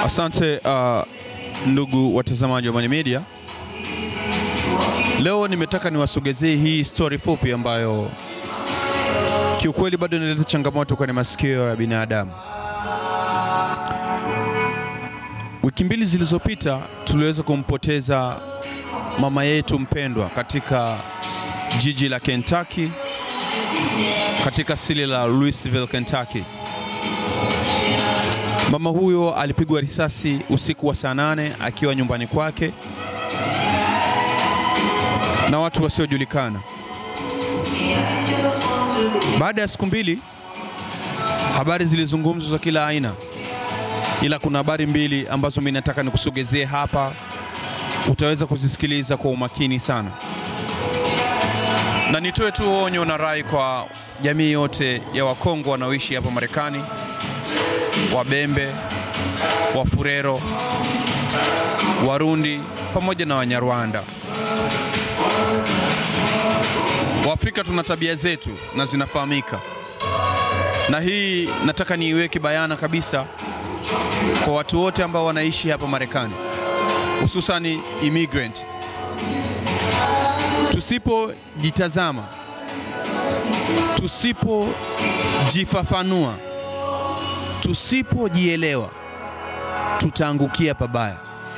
Asante uh, ndugu watazamaji wa Mani Media. Leo nimetaka niwasogezee hii story fupi ambayo kiukweli bado inaleta changamoto kwenye masikio ya binadamu. Wiki mbili zilizopita tuliweza kumpoteza mama yetu mpendwa katika jiji la Kentucky, katika asili la Louisville, Kentucky. Mama huyo alipigwa risasi usiku wa saa nane akiwa nyumbani kwake na watu wasiojulikana. Baada ya siku mbili, habari zilizungumzwa za kila aina, ila kuna habari mbili ambazo mimi nataka nikusogezee hapa, utaweza kuzisikiliza kwa umakini sana, na nitoe tu onyo na rai kwa jamii yote ya Wakongo wanaoishi hapa Marekani, Wabembe, Wafurero, Warundi pamoja na Wanyarwanda. Waafrika tuna tabia zetu na zinafahamika, na hii nataka niiweke bayana kabisa kwa watu wote ambao wanaishi hapa Marekani, hususani immigrant. Tusipojitazama, tusipojifafanua, tusipojielewa, tutaangukia pabaya.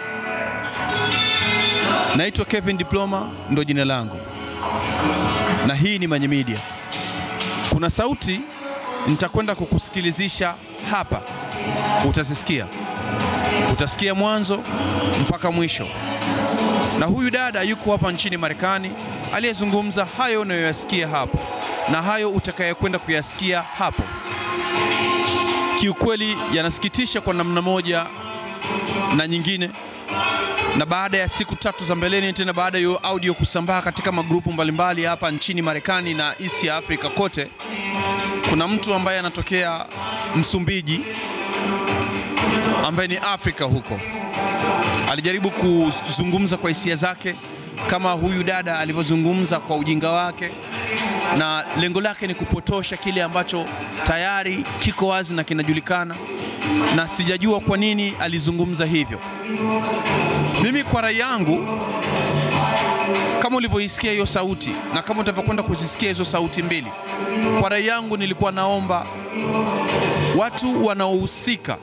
Naitwa Kevin Diploma, ndo jina langu, na hii ni Manye Media. Kuna sauti nitakwenda kukusikilizisha hapa, utazisikia, utasikia mwanzo mpaka mwisho. Na huyu dada yuko hapa nchini Marekani aliyezungumza hayo unayoyasikia hapo na hayo utakayekwenda kuyasikia hapo. Kiukweli yanasikitisha kwa namna moja na nyingine na baada ya siku tatu za mbeleni tena, baada ya hiyo audio kusambaa katika magrupu mbalimbali hapa nchini Marekani na East ya Africa kote, kuna mtu ambaye anatokea Msumbiji ambaye ni Afrika huko, alijaribu kuzungumza kwa hisia zake kama huyu dada alivyozungumza kwa ujinga wake, na lengo lake ni kupotosha kile ambacho tayari kiko wazi na kinajulikana, na sijajua kwa nini alizungumza hivyo. Mimi kwa rai yangu, kama ulivyoisikia hiyo sauti na kama utavyokwenda kuzisikia hizo sauti mbili, kwa rai yangu nilikuwa naomba watu wanaohusika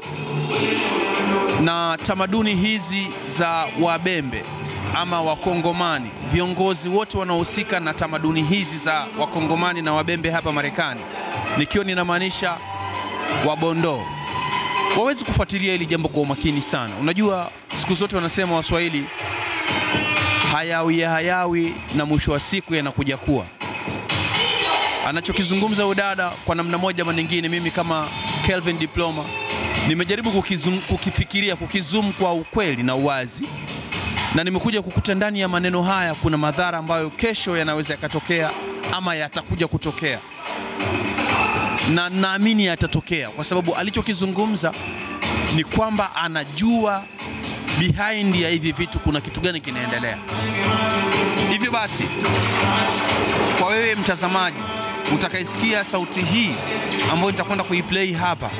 na tamaduni hizi za Wabembe ama Wakongomani, viongozi wote wanaohusika na tamaduni hizi za Wakongomani na Wabembe hapa Marekani, nikiwa ninamaanisha Wabondoo, wawezi kufuatilia hili jambo kwa umakini sana. Unajua, siku zote wanasema Waswahili, hayawi ya hayawi na mwisho wa siku yanakuja kuwa. Anachokizungumza huyu dada kwa namna moja ama nyingine, mimi kama Kelvin Diploma nimejaribu kukizum, kukifikiria kukizum kwa ukweli na uwazi, na nimekuja kukuta ndani ya maneno haya kuna madhara ambayo kesho yanaweza yakatokea ama yatakuja kutokea na naamini yatatokea kwa sababu alichokizungumza ni kwamba anajua behind ya hivi vitu kuna kitu gani kinaendelea. Hivyo basi, kwa wewe mtazamaji utakaisikia sauti hii ambayo nitakwenda kuiplay hapa,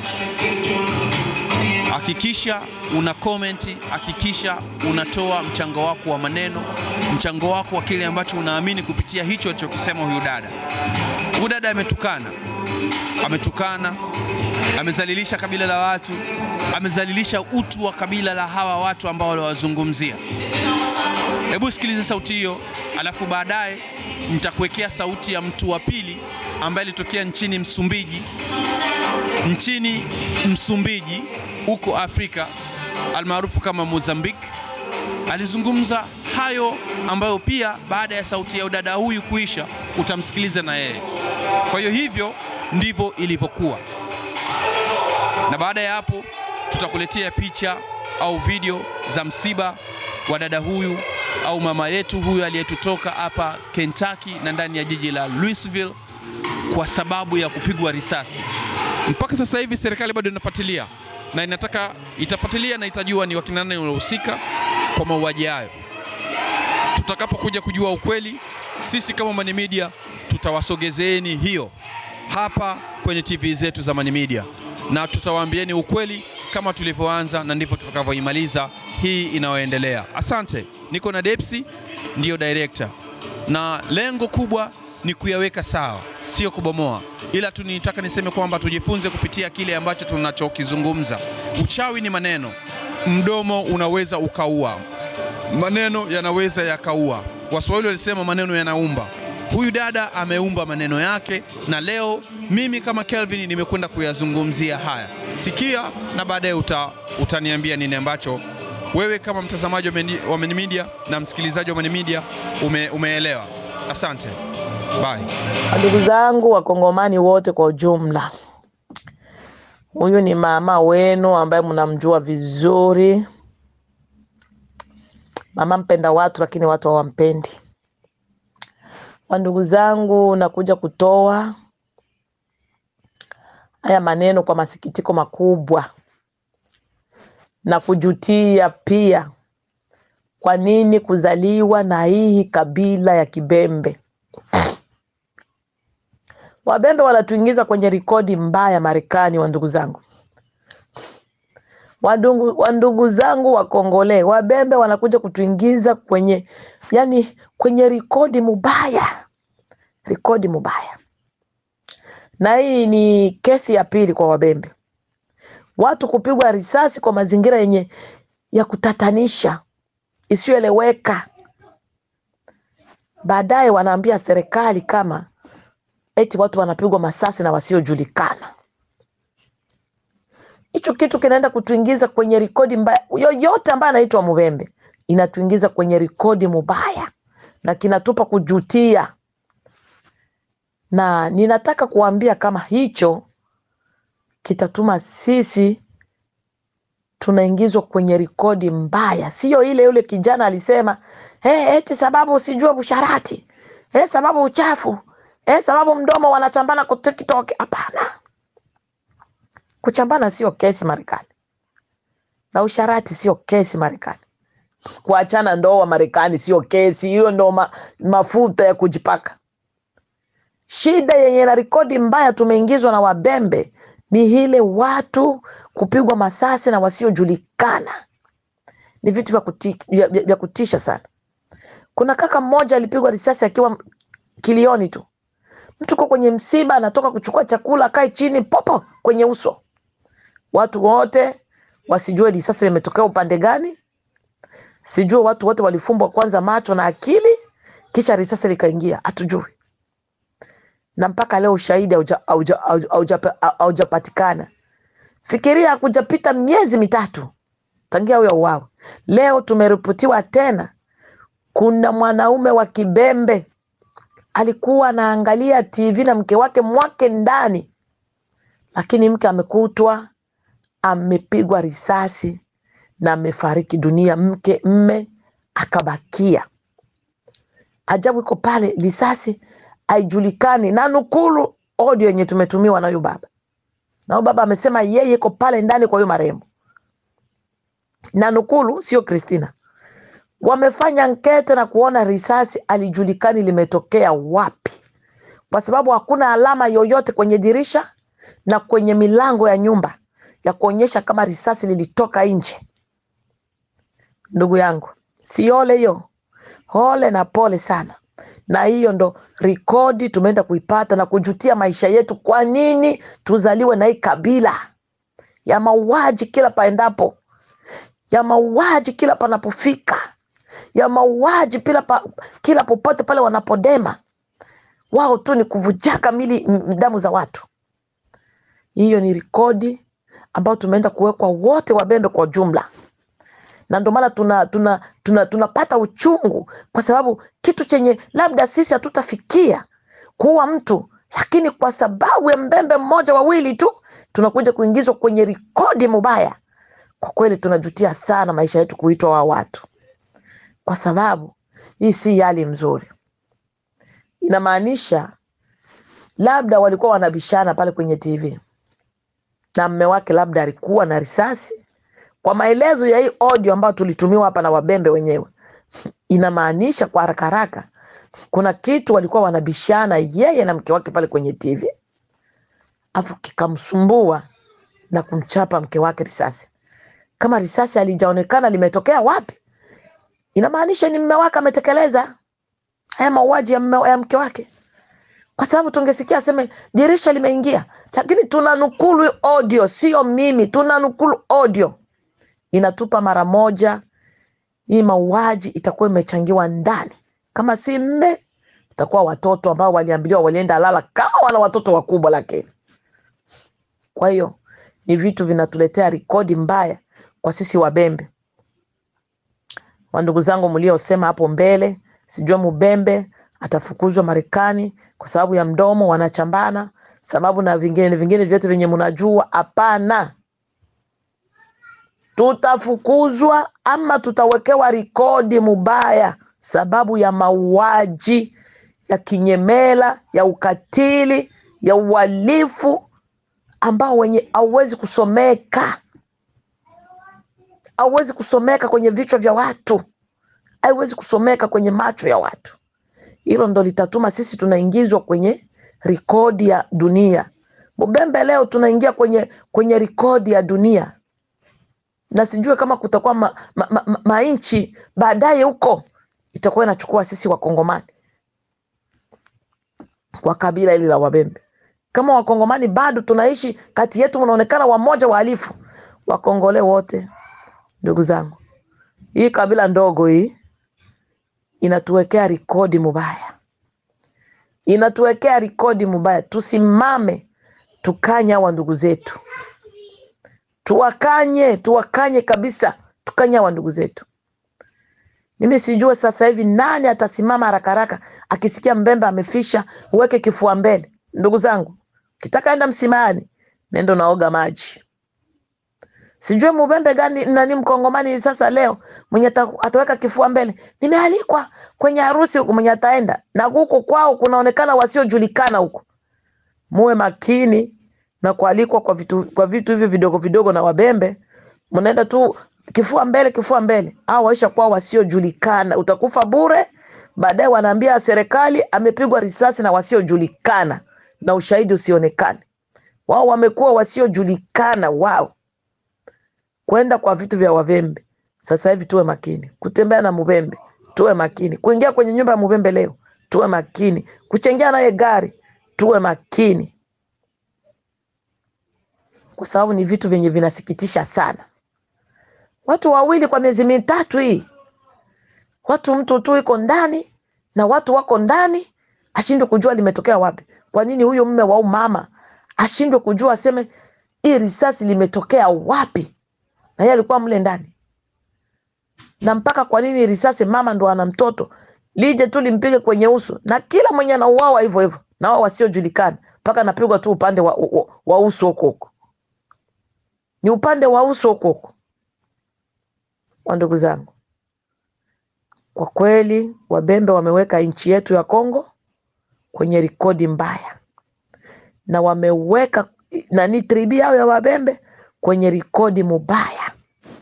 hakikisha una komenti, hakikisha unatoa mchango wako wa maneno, mchango wako wa kile ambacho unaamini kupitia hicho alichokisema huyu dada. Huyu dada ametukana ametukana, amezalilisha kabila la watu, amezalilisha utu wa kabila la hawa watu ambao waliwazungumzia. Hebu sikiliza sauti hiyo, alafu baadaye nitakuwekea sauti ya mtu wa pili ambaye alitokea nchini Msumbiji, nchini Msumbiji huko Afrika almaarufu kama Mozambique. Alizungumza hayo ambayo pia baada ya sauti ya udada huyu kuisha utamsikiliza na yeye. Kwa hiyo hivyo ndivyo ilivyokuwa, na baada ya hapo tutakuletea picha au video za msiba wa dada huyu au mama yetu huyu aliyetutoka hapa Kentucky na ndani ya jiji la Louisville kwa sababu ya kupigwa risasi. Mpaka sasa hivi serikali bado inafuatilia na inataka itafuatilia na itajua ni wakina nani waliohusika kwa mauaji hayo. Tutakapokuja kujua ukweli, sisi kama Mani Media tutawasogezeeni hiyo hapa kwenye TV zetu za Mani Media. na tutawaambieni ukweli kama tulivyoanza na ndivyo tutakavyoimaliza hii inayoendelea. Asante. Niko na Depsi, ndiyo director, na lengo kubwa ni kuyaweka sawa, sio kubomoa, ila tu nitaka niseme kwamba tujifunze kupitia kile ambacho tunachokizungumza. Uchawi ni maneno, mdomo unaweza ukaua, maneno yanaweza yakaua. Waswahili walisema maneno yanaumba. Huyu dada ameumba maneno yake, na leo mimi kama Kelvin nimekwenda kuyazungumzia haya. Sikia na baadaye uta, utaniambia nini ambacho wewe kama mtazamaji wa Meni- wa Meni Media na msikilizaji wa Meni Media ume, umeelewa. Asante, bye. Ndugu zangu wakongomani wote kwa ujumla, huyu ni mama wenu ambaye mnamjua vizuri, mama mpenda watu, lakini watu hawampendi. Wa ndugu zangu, nakuja kutoa haya maneno kwa masikitiko makubwa na kujutia pia, kwa nini kuzaliwa na hii kabila ya Kibembe. Wabembe wanatuingiza kwenye rekodi mbaya Marekani, wa ndugu zangu, wandugu, wandugu zangu Wakongole, Wabembe wanakuja kutuingiza kwenye yani, kwenye rekodi mubaya, rekodi mubaya. Na hii ni kesi ya pili kwa Wabembe, watu kupigwa risasi kwa mazingira yenye ya kutatanisha isiyoeleweka. Baadaye wanaambia serikali kama eti watu wanapigwa masasi na wasiojulikana. Hicho kitu kinaenda kutuingiza kwenye rekodi mbaya. Yoyote ambaye anaitwa Mubembe inatuingiza kwenye rekodi mubaya na kinatupa kujutia, na ninataka kuambia kama hicho kitatuma sisi tunaingizwa kwenye rekodi mbaya, sio ile yule kijana alisema hey, eti sababu usijue busharati hey, sababu uchafu eh, sababu mdomo wanachambana kwa TikTok. Hapana, kuchambana sio kesi Marekani, na usharati sio kesi Marekani. Kuachana ndoa Marekani sio kesi, hiyo ndo ma, mafuta ya kujipaka. Shida yenye na rekodi mbaya tumeingizwa na Wabembe ni ile watu kupigwa masasi na wasiojulikana. Ni vitu vya kuti, vya- vya- vya kutisha sana. Kuna kaka mmoja alipigwa risasi akiwa kilioni tu mtu uko kwenye msiba anatoka kuchukua chakula akae chini popo kwenye uso watu wote wasijue risasi limetokea upande gani sijue watu wote walifumbwa kwanza macho na akili kisha risasi likaingia hatujui na mpaka leo ushahidi hauja- hauja- hauja- hauja- haujapatikana fikiria hakujapita miezi mitatu tangia huyo uwawe leo tumeripotiwa tena kuna mwanaume wa kibembe alikuwa anaangalia TV na mke wake mwake ndani, lakini mke amekutwa amepigwa risasi na amefariki dunia, mke mme akabakia. Ajabu iko pale, risasi haijulikani, na nukulu audio yenye tumetumiwa na huyu baba, na huyu baba amesema yeye iko pale ndani kwa huyo marehemu, na nukulu sio Christina wamefanya nkete na kuona risasi alijulikani limetokea wapi, kwa sababu hakuna alama yoyote kwenye dirisha na kwenye milango ya nyumba ya kuonyesha kama risasi lilitoka nje. Ndugu yangu, si ole hiyo, ole na pole sana. Na hiyo ndo rekodi tumeenda kuipata na kujutia maisha yetu. Kwa nini tuzaliwe na hii kabila ya mauaji kila paendapo, ya mauaji kila panapofika ya mauaji pila pa, kila popote pale wanapodema wao tu ni kuvujaka mili m- damu za watu. Hiyo ni rekodi ambayo tumeenda kuwekwa wote Wabembe kwa jumla, na ndio maana tuna tuna tuna tunapata uchungu, kwa sababu kitu chenye labda sisi hatutafikia kuua mtu, lakini kwa sababu ya mbembe mmoja wawili tu tunakuja kuingizwa kwenye rekodi mubaya. Kwa kweli tunajutia sana maisha yetu kuitwa wa watu kwa sababu hii si hali mzuri. Inamaanisha labda walikuwa wanabishana pale kwenye TV na mme wake labda alikuwa na risasi. Kwa maelezo ya hii audio ambayo tulitumiwa hapa na wabembe wenyewe, inamaanisha kwa haraka haraka kuna kitu walikuwa wanabishana yeye na mke wake pale kwenye TV, afu kikamsumbua na kumchapa mke wake risasi. Kama risasi alijaonekana limetokea wapi, inamaanisha ni mme wake ametekeleza haya mauaji ya, mme- ya mke wake, kwa sababu tungesikia aseme dirisha limeingia, lakini tuna nukulu audio, sio mimi, tuna nukulu audio inatupa mara moja hii mauaji itakuwa imechangiwa ndani, kama si mme itakuwa watoto ambao waliambiliwa walienda lala kama wana watoto wakubwa, lakini kwa hiyo ni vitu vinatuletea rekodi mbaya kwa sisi Wabembe. Wandugu zangu mliosema hapo mbele, sijua Mubembe atafukuzwa Marekani kwa sababu ya mdomo, wanachambana sababu na vingine vingine vyote vyenye mnajua. Hapana, tutafukuzwa ama tutawekewa rekodi mubaya sababu ya mauaji ya kinyemela, ya ukatili, ya uhalifu ambao wenye hauwezi kusomeka, hauwezi kusomeka kwenye vichwa vya watu, haiwezi kusomeka kwenye macho ya watu. Hilo ndo litatuma sisi tunaingizwa kwenye rekodi ya dunia. Mubembe leo tunaingia kwenye kwenye rekodi ya dunia, na sijue kama kutakuwa ma, ma, ma, ma, manchi baadaye huko itakuwa inachukua sisi Wakongomani kwa kabila hili la Wabembe. Kama Wakongomani bado tunaishi kati yetu, mnaonekana wamoja wahalifu, Wakongole wote, ndugu zangu, hii kabila ndogo hii inatuwekea rekodi mubaya, inatuwekea rekodi mubaya. Tusimame tukanye hawa ndugu zetu, tuwakanye, tuwakanye kabisa, tukanye hawa ndugu zetu. Mimi sijue sasa hivi nani atasimama haraka haraka akisikia Mbembe amefisha, uweke kifua mbele. Ndugu zangu, kitaka enda msimani, nenda unaoga maji. Sijue Mubembe gani nani mkongomani sasa leo mwenye ata- ataweka kifua mbele. Nimealikwa kwenye harusi huku, mwenye ataenda na huko kwao kunaonekana wasiojulikana huko. Muwe makini na kualikwa kwa vitu, kwa vitu hivi vidogo vidogo na Wabembe, mnaenda tu kifua mbele, kifua mbele, au waisha kuwa wasiojulikana, utakufa bure. Baadaye wanaambia serikali amepigwa risasi na wasiojulikana na ushahidi usionekane. Wao wamekuwa wasiojulikana wao kwenda kwa vitu vya Wavembe. Sasa hivi tuwe makini kutembea na Mubembe, tuwe makini kuingia kwenye nyumba ya Mubembe leo, tuwe makini kuchengia naye gari, tuwe makini kwa sababu ni vitu vyenye vinasikitisha sana. Watu wawili kwa miezi mitatu hii, watu mtu tu iko ndani na watu wako ndani, ashindwe kujua limetokea wapi. Kwa nini huyo mme wa huyu mama ashindwe kujua, aseme hii risasi limetokea wapi, na yeye alikuwa mle ndani? Na mpaka kwa nini risasi, mama ndo ana mtoto, lije tu limpige kwenye uso, na kila mwenye anauawa hivyo hivyo, na wao wasiojulikana, mpaka anapigwa tu upande wa, wa, wa uso huko huko, ni upande wa uso huko huko. Wa ndugu zangu, kwa kweli Wabembe wameweka nchi yetu ya Kongo kwenye rekodi mbaya, na wameweka nani tribi yao ya Wabembe kwenye rekodi mubaya.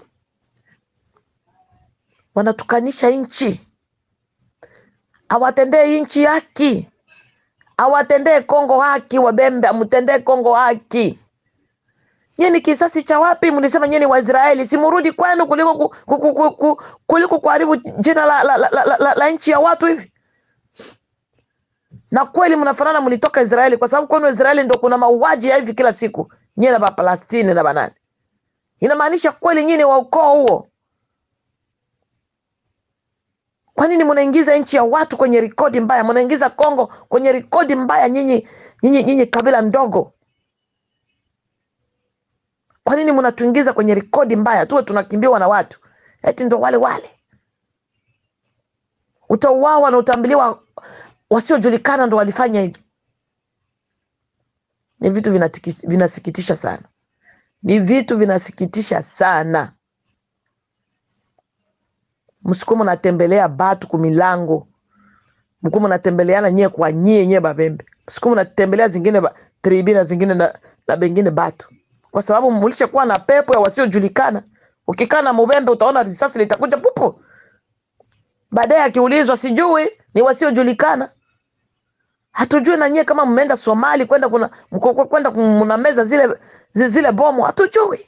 Wanatukanisha nchi, awatendee nchi haki, awatendee Kongo haki. Wabembe amtendee Kongo haki. Nyie ni kisasi cha wapi? Mlisema nyie ni Waisraeli, simurudi kwenu kuliko ku, ku, ku, ku, ku, kuliko kuharibu jina la, la, la, la, la, la, la nchi ya watu hivi. Na kweli mnafanana, mlitoka Israeli kwa sababu kwenu Israeli ndo kuna mauaji ya hivi kila siku, nyie na Bapalestini na banani. Inamaanisha kweli nyie ni wa ukoo huo. Kwa nini mnaingiza nchi ya watu kwenye rekodi mbaya? Mnaingiza Kongo kwenye rekodi mbaya, nyinyi nyinyi nyinyi kabila ndogo. Kwa nini mnatuingiza kwenye rekodi mbaya? Tuwe tunakimbiwa na watu eti ndo wale wale, utauawa na utaambiliwa wasiojulikana ndo walifanya hivi. Ni vitu vinatiki- vinasikitisha sana, ni vitu vinasikitisha sana. msikuwa mnatembelea batu kumilango, mkuwa mnatembeleana nyie kwa nyie nyie Babembe, msikuwa mnatembelea zingine ba, tribi na zingine na, na bengine batu, kwa sababu mulisha kuwa na pepo ya wasiojulikana. Ukikaa na Mubembe utaona risasi litakuja pupu, baadaye akiulizwa sijui ni wasiojulikana. hatujui na nyie kama mmeenda Somali kwenda kuna mko- kwenda mnameza zile zi- zile bomu, hatujui.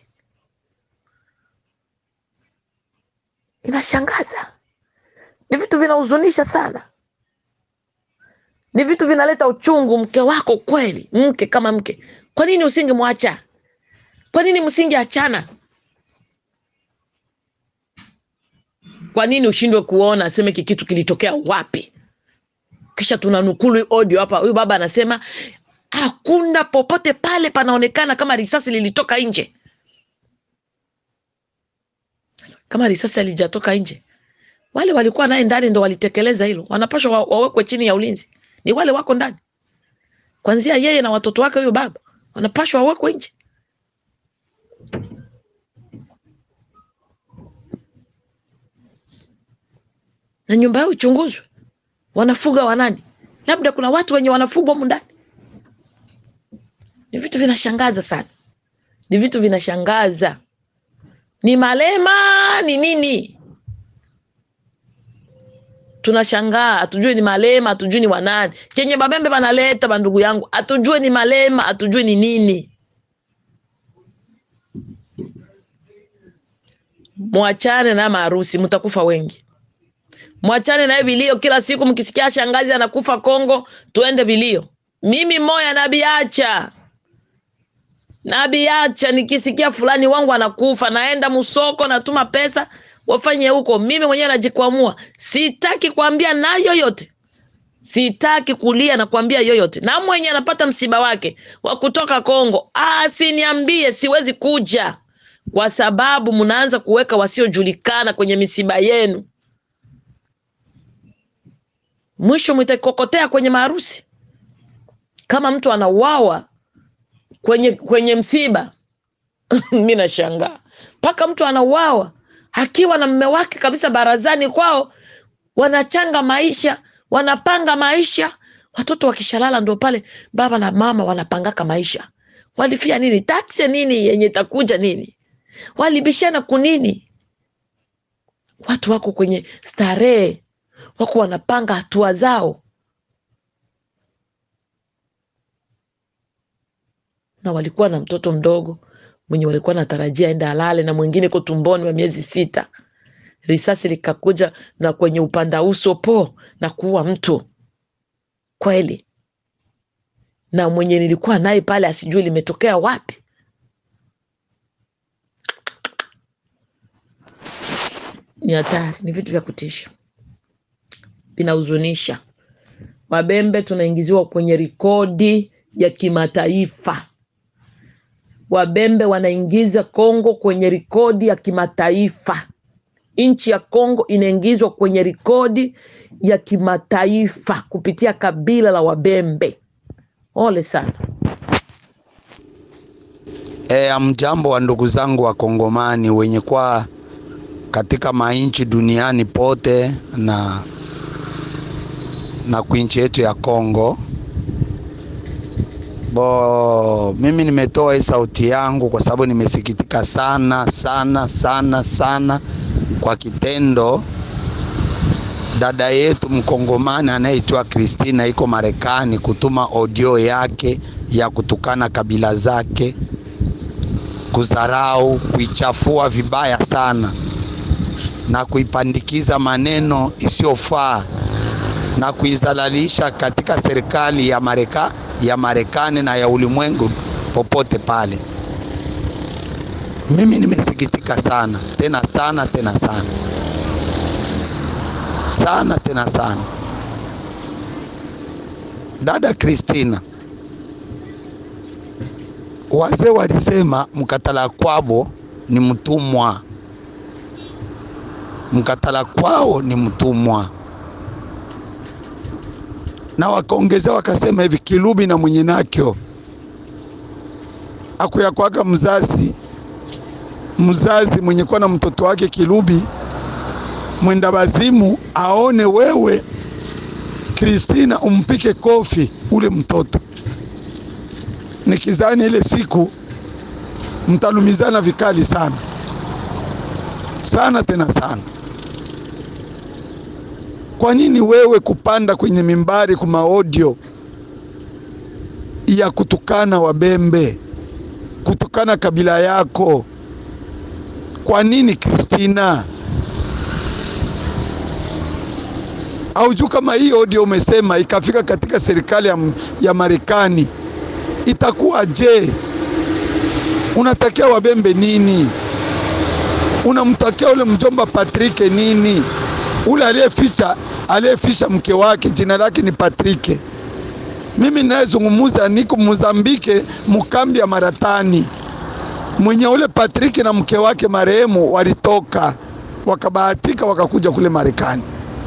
Inashangaza, ni vitu vinahuzunisha sana, ni vitu vinaleta uchungu. Mke wako kweli, mke kama mke, kwa nini usingemwacha? Kwa nini msingeachana? Kwa nini ushindwe kuona aseme hiki kitu kilitokea wapi? Kisha tunanukulu hii audio hapa, huyu baba anasema hakuna popote pale panaonekana kama risasi lilitoka nje. Kama risasi alijatoka nje, wale walikuwa naye ndani ndo walitekeleza hilo, wanapaswa wa- wawekwe chini ya ulinzi. Ni wale wako ndani, kwanzia yeye na watoto wake, huyo baba wanapaswa wawekwe nje. na nyumba yao ichunguzwe. Wanafuga wanani? Labda kuna watu wenye wanafugwa humu ndani. Ni vitu vinashangaza sana, ni vitu vinashangaza. Ni malema ni nini? Tunashangaa, hatujui ni malema, hatujui ni wanani. Chenye babembe banaleta bandugu yangu, hatujui ni malema, hatujui ni nini. Mwachane na maharusi, mtakufa wengi. Mwachane naye vilio kila siku, mkisikia shangazi anakufa Kongo, tuende vilio. Mimi moya nabiacha, nabiacha. Nikisikia fulani wangu anakufa, naenda musoko, natuma pesa wafanye huko. Mimi mwenyewe najikwamua, sitaki kuambia na yoyote, sitaki kulia na kuambia yoyote. Na mwenye anapata msiba wake wa kutoka Kongo asiniambie, siwezi kuja, kwa sababu mnaanza kuweka wasiojulikana kwenye misiba yenu mwisho mtakokotea kwenye maharusi. Kama mtu anauawa kwenye kwenye msiba mi nashangaa mpaka mtu anauawa akiwa na mme wake kabisa barazani kwao, wanachanga maisha, wanapanga maisha. Watoto wakishalala ndo pale baba na mama wanapangaka maisha. Walifia nini? Taksi nini yenye itakuja nini? Walibishana kunini? Watu wako kwenye starehe wako wanapanga hatua zao, na walikuwa na mtoto mdogo mwenye walikuwa natarajia aende alale, na mwingine ko tumboni wa miezi sita. Risasi likakuja na kwenye upanda uso po na kuua mtu kweli, na mwenye nilikuwa naye pale asijui limetokea wapi. Ni hatari, ni vitu vya kutisha vinahuzunisha. Wabembe tunaingiziwa kwenye rekodi ya kimataifa. Wabembe wanaingiza Kongo kwenye rekodi ya kimataifa. Nchi ya Kongo inaingizwa kwenye rekodi ya kimataifa kupitia kabila la Wabembe. Ole sana. E, mjambo wa ndugu zangu wa Kongomani wenye kwa katika mainchi duniani pote na na kuinchi yetu ya Kongo. Bo, mimi nimetoa hii sauti yangu kwa sababu nimesikitika sana sana sana sana kwa kitendo dada yetu mkongomani anayeitwa Christina iko Marekani kutuma audio yake ya kutukana kabila zake, kudharau, kuichafua vibaya sana na kuipandikiza maneno isiyofaa na kuizalalisha katika serikali ya Mareka, ya Marekani na ya ulimwengu popote pale. Mimi nimesikitika sana tena sana tena sana sana tena sana. Dada Christina, wazee walisema mkatala kwabo ni mtumwa, mkatala kwao ni mtumwa na wakaongezea wakasema hivi, kilubi na mwenye nakyo akuyakwaka mzazi mzazi mwenye kuwa na mtoto wake kilubi mwenda bazimu aone wewe Kristina umpike kofi ule mtoto. Nikizani ile siku mtalumizana vikali sana sana tena sana. Kwa nini wewe kupanda kwenye mimbari kuma audio ya kutukana Wabembe, kutukana kabila yako. Kwa nini Kristina? Aujuu kama hii audio umesema ikafika katika serikali ya, ya Marekani itakuwa je? Unatakia Wabembe nini? Unamtakia ule mjomba Patrick nini? Ule aliyeficha aliyeficha mke wake jina lake ni Patrick. Mimi ninayezungumuza niko Mozambike, mukambi ya Maratani, mwenye ule Patrick na mke wake marehemu walitoka wakabahatika wakakuja kule Marekani.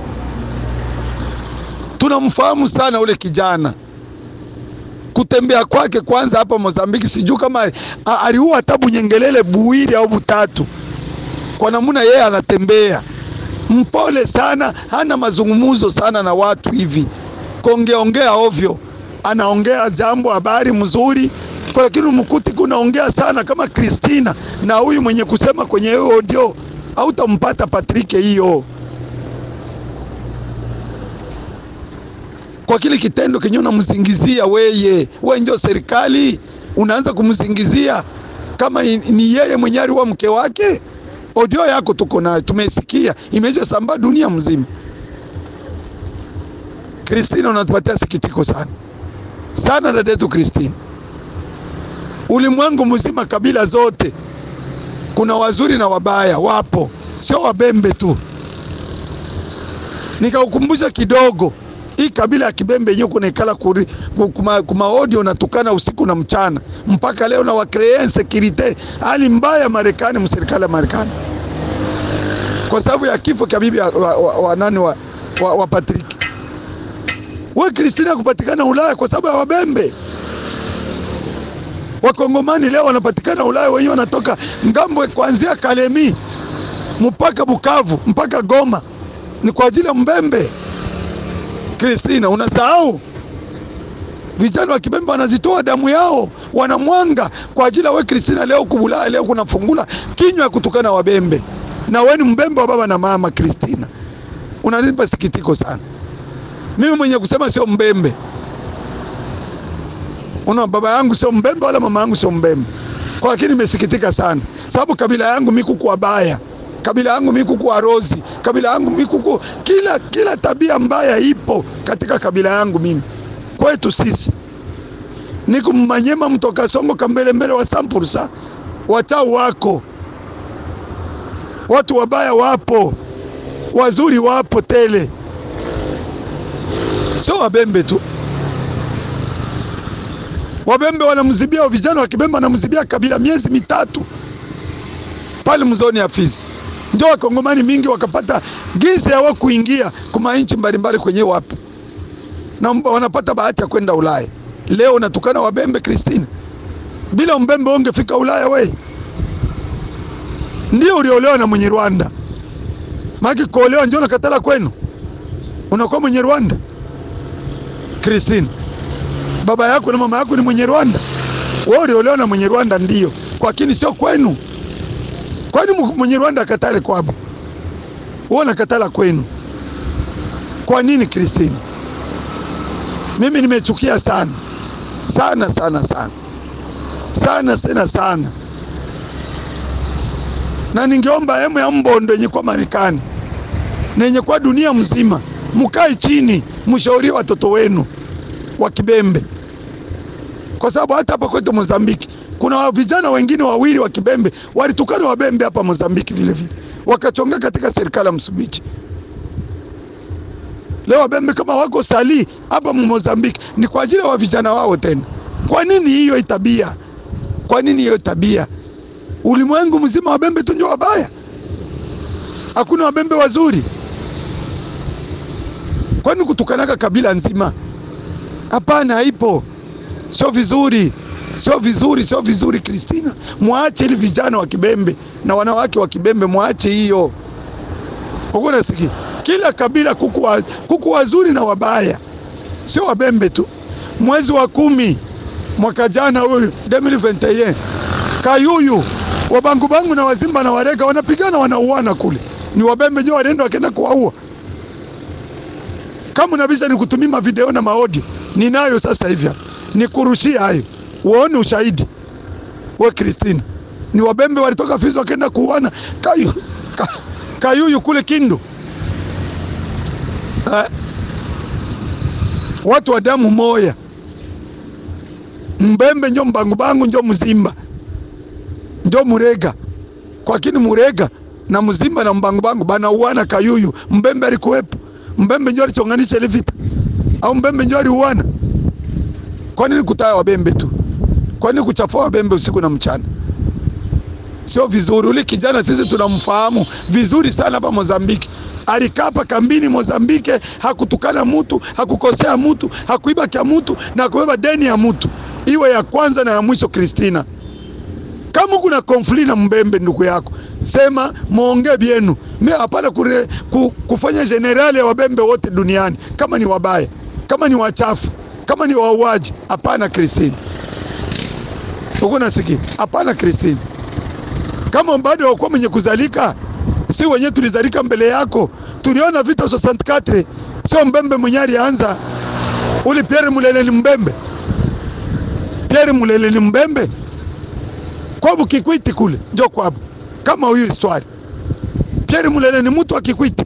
Tunamfahamu sana ule kijana, kutembea kwake kwanza hapa Mozambiki, sijui kama a- aliua hata bunyengelele buwili au butatu, kwa namna yeye anatembea mpole sana, hana mazungumzo sana na watu hivi, kongeongea ovyo, anaongea jambo habari mzuri, kwa lakini mkuti kunaongea sana kama Kristina na huyu mwenye kusema kwenye hiyo audio, hautampata Patrick hiyo kwa kile kitendo kenye unamsingizia weye, we ndio serikali unaanza kumsingizia kama i- ni yeye mwenye aliwa mke wake. Audio yako tuko nayo, tumesikia, imesha sambaa dunia mzima. Kristina, unatupatia sikitiko sana sana, dada yetu Kristina. Ulimwengu mzima, kabila zote, kuna wazuri na wabaya, wapo, sio wabembe tu. Nikaukumbusha kidogo hii kabila ya Kibembe yenyewe kunaikala kuri- ku- kuma, kuma audio natukana usiku na mchana mpaka leo na wakree insecurite, hali mbaya Marekani, mserikali ya Marekani kwa sababu ya kifo cha bibi wa, wa, wa, wa, nani wa, wa, wa Patrick. We Kristina kupatikana Ulaya kwa sababu ya Wabembe. Wakongomani leo wanapatikana Ulaya, wenyewe wanatoka ngambo kuanzia Kalemi mpaka Bukavu mpaka Goma, ni kwa ajili ya Mbembe. Kristina, unasahau vijana wa Kibembe wanazitoa damu yao, wanamwanga kwa ajili ya we Kristina. Leo kubulaya, leo kunafungula kinywa ya kutukana Wabembe, na we ni Mbembe wa baba na mama. Kristina, unanipa sikitiko sana. Mimi mwenye kusema sio Mbembe, una baba yangu sio Mbembe wala mama yangu sio Mbembe, kwa lakini nimesikitika sana sababu kabila yangu mikuku wabaya kabila yangu mikuku warozi, kabila yangu mikuku kila kila tabia mbaya ipo katika kabila yangu mimi. Kwetu sisi niko Manyema, mtoka Songo, kambele mbele wa sampursa, wachau wako, watu wabaya wapo, wazuri wapo tele, sio wabembe tu. Wabembe wanamzibia vijana wa Kibembe wanamzibia kabila miezi mitatu pale mzoni ya Fizi ndio wakongomani mingi wakapata giza ya kuingia kuma nchi mbalimbali kwenye wapi na wanapata bahati ya kwenda Ulaya. Leo unatukana wabembe Kristina, bila mbembe ungefika Ulaya we? Ndio uliolewa na mwenye Rwanda, maki kuolewa ndio nakatala kwenu, unakuwa mwenye Rwanda. Kristina, baba yako na mama yako ni mwenye Rwanda, wewe uliolewa na mwenye Rwanda ndio, lakini sio kwenu. Kwani mwenye Rwanda akatale kwabo, wewe nakatala kwenu? Kwa nini Kristina? Mimi nimechukia sana sana sana sana sana sana sana, na ningeomba emu ya mbondo yenye kwa Marekani na yenye kwa dunia mzima, mukae chini, mshauri watoto wenu wa Kibembe, kwa sababu hata hapa kwetu Mozambiki kuna vijana wengine wawili wa Kibembe walitukana Wabembe hapa Mozambiki vile vile, wakachonga katika serikali ya Msumbiji. Leo Wabembe kama wako sali hapa Mozambiki ni kwa ajili ya wa vijana wao tena. Kwa nini hiyo tabia? Kwa nini hiyo tabia? Ulimwengu mzima Wabembe tu ndio wabaya, hakuna Wabembe wazuri. Kwani kutukanaka kabila nzima? Hapana, haipo, sio vizuri sio vizuri, sio vizuri. Kristina, mwache ili vijana wa Kibembe na wanawake wa Kibembe, mwache hiyo. Nasikia kila kabila kuku, wa, kuku wazuri na wabaya, sio Wabembe tu. Mwezi wa kumi mwaka jana huyu 2021 Kayuyu Wabangubangu na Wazimba na Warega wanapigana wanauana kule, ni Wabembe ndio walienda wakaenda kuwaua. Kama unabisa nikutumia video na maaudio ninayo sasa hivi nikurushie hayo uone ushahidi. We Kristina, ni wabembe walitoka Fizi wakaenda kuuana kayu, ka, Kayuyu kule Kindu eh? watu wa damu moya, mbembe njo mbangubangu njo mzimba njo murega kwakini murega na mzimba na mbangubangu banauana Kayuyu. Mbembe alikuwepo, mbembe njo alichonganisha ile vita, au mbembe njo aliuana? Kwa nini kutaya wabembe tu? Kwa nini kuchafua wabembe usiku na mchana? Sio vizuri. Ule kijana sisi tunamfahamu vizuri sana hapa Mozambiki. Alikaa hapa kambini Mozambike, hakutukana mutu, hakukosea mutu, hakuiba kya mutu na kubeba deni ya mutu, iwe ya kwanza na ya mwisho. Kristina, kama kuna konfli na mbembe ndugu yako, sema muongee byenu. Mimi hapana kure- ku, kufanya generali ya wabembe wote duniani, kama ni wabaya, kama ni wachafu, kama ni wauaji. Hapana Kristina, uko nasikia? Hapana Kristina, kama bado wakuwa mwenye kuzalika, si wenyewe tulizalika mbele yako, tuliona vita 64 sio mbembe mwenye alianza. Uli Pierre Mulele ni mbembe, Pierre Mulele ni mbembe kwabu Kikwiti kule njo kwabu, kama huyu histoire. Pierre Mulele ni mtu wa Kikwiti.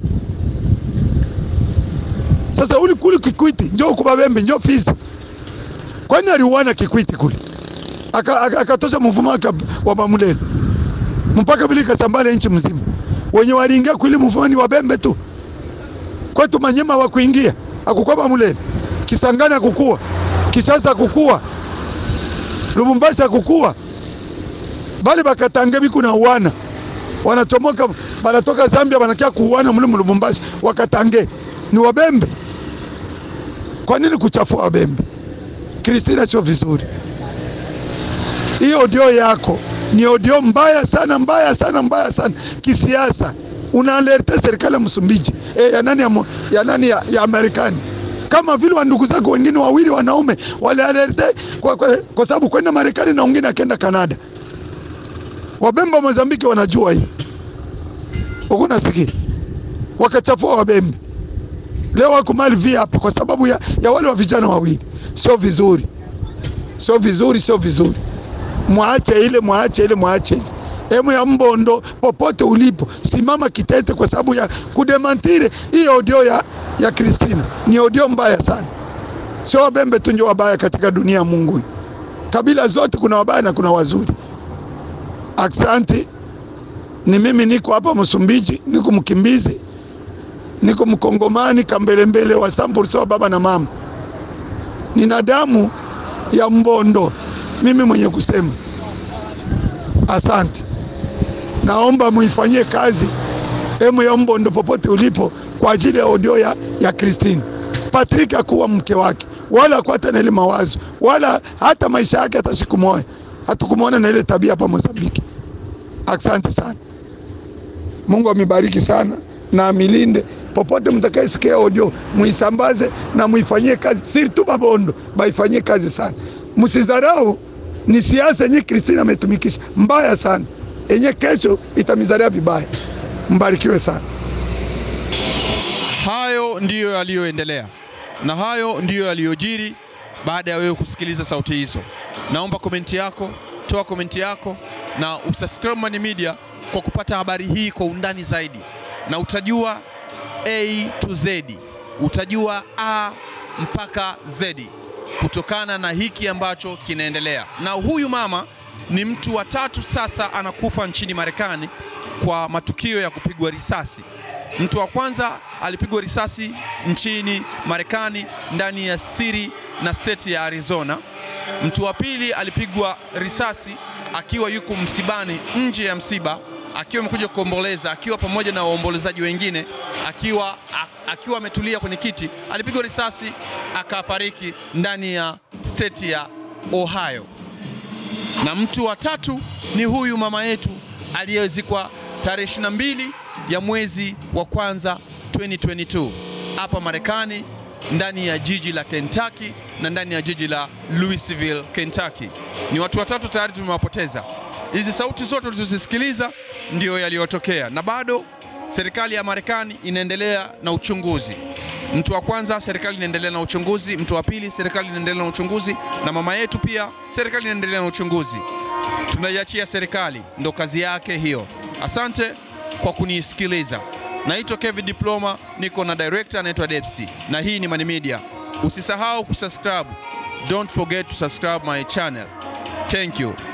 Sasa uli kule Kikwiti njo kubabembe njo Fizi, kwani aliuana Kikwiti kule akatosha aka, akatosha mvumo wake wa Bamulele mpaka vile ikasambala nchi mzima. Wenye waliingia kwili mvumo ni wabembe tu. Kwetu Manyema wa kuingia akukuwa Bamulele, Kisangani akukua, Kishasa akukua, Lubumbashi akukua, bali bakatange biku na uwana wanatomoka banatoka Zambia banakia kuuana mule mu Lubumbashi, wakatange ni wabembe. Kwa nini kuchafua wabembe? Kristina, sio vizuri. Hii audio yako ni audio mbaya sana, mbaya sana, mbaya sana kisiasa. Unaalerte serikali ya Msumbiji eh, ya nani ya, mo- ya, nani ya, ya Marekani kama vile wandugu zako wengine wawili wanaume walialerte kwa, kwa, kwa sababu kwenda Marekani na wengine akenda Kanada. Wabembe wa Mozambiki wanajua hii, uko nasikia, wakachafua wabembe. Leo wako mali vi hapa kwa sababu ya, ya wale wa vijana wawili. Sio vizuri, sio vizuri, sio vizuri. Mwache ile, mwache ile, mwache ile. Emu ya Mbondo, popote ulipo, simama kitete kwa sababu ya kudemantire hii audio ya, ya Kristina. Ni audio mbaya sana, sio wabembe tu ndio wabaya katika dunia ya Mungu hii. Kabila zote kuna wabaya na kuna wazuri. Aksanti, ni mimi niko hapa Msumbiji, niko mkimbizi, niko mkongomani kambelembele wa sampulsa wa baba na mama, nina damu ya Mbondo, mimi mwenye kusema asante. Naomba muifanyie kazi emu ya Mbondo popote ulipo, kwa ajili ya audio ya, ya Christine. Patrick akuwa mke wake, wala hakuwa hata na ile mawazo, wala hata maisha yake hata siku moja hatukumwona na ile tabia hapa Mozambiki. Asante sana, Mungu amibariki sana na amilinde popote mtakayesikia audio, muisambaze na muifanyie kazi, siri tu Babondo baifanyie kazi sana, msizarau. Ni siasa yenye Kristina ametumikisha mbaya sana, yenye kesho itamizaria vibaya. Mbarikiwe sana. Hayo ndiyo yaliyoendelea na hayo ndiyo yaliyojiri baada ya wewe kusikiliza sauti hizo. Naomba komenti yako, toa komenti yako na usubscribe Mani Media kwa kupata habari hii kwa undani zaidi, na utajua A to Z, utajua A mpaka Z kutokana na hiki ambacho kinaendelea. Na huyu mama ni mtu wa tatu sasa anakufa nchini Marekani kwa matukio ya kupigwa risasi. Mtu wa kwanza alipigwa risasi nchini Marekani ndani ya siri na state ya Arizona. Mtu wa pili alipigwa risasi akiwa yuko msibani nje ya msiba, akiwa amekuja kuomboleza, akiwa pamoja na waombolezaji wengine, akiwa a- akiwa ametulia kwenye kiti, alipigwa risasi akafariki ndani ya state ya Ohio na mtu wa tatu ni huyu mama yetu aliyezikwa tarehe 22 ya mwezi wa kwanza 2022 hapa Marekani ndani ya jiji la Kentucky na ndani ya jiji la Louisville, Kentucky. Ni watu watatu tayari tumewapoteza. Hizi sauti zote tulizozisikiliza ndio yaliyotokea, na bado serikali ya Marekani inaendelea na uchunguzi. Mtu wa kwanza, serikali inaendelea na uchunguzi. Mtu wa pili, serikali inaendelea na uchunguzi, na mama yetu pia, serikali inaendelea na uchunguzi. Tunaiachia serikali, ndo kazi yake hiyo. Asante kwa kunisikiliza. Naitwa Kevin Diploma, niko na director anaitwa Depsi, na hii ni Mani Media. Usisahau kusubscribe, don't forget to subscribe my channel. Thank you.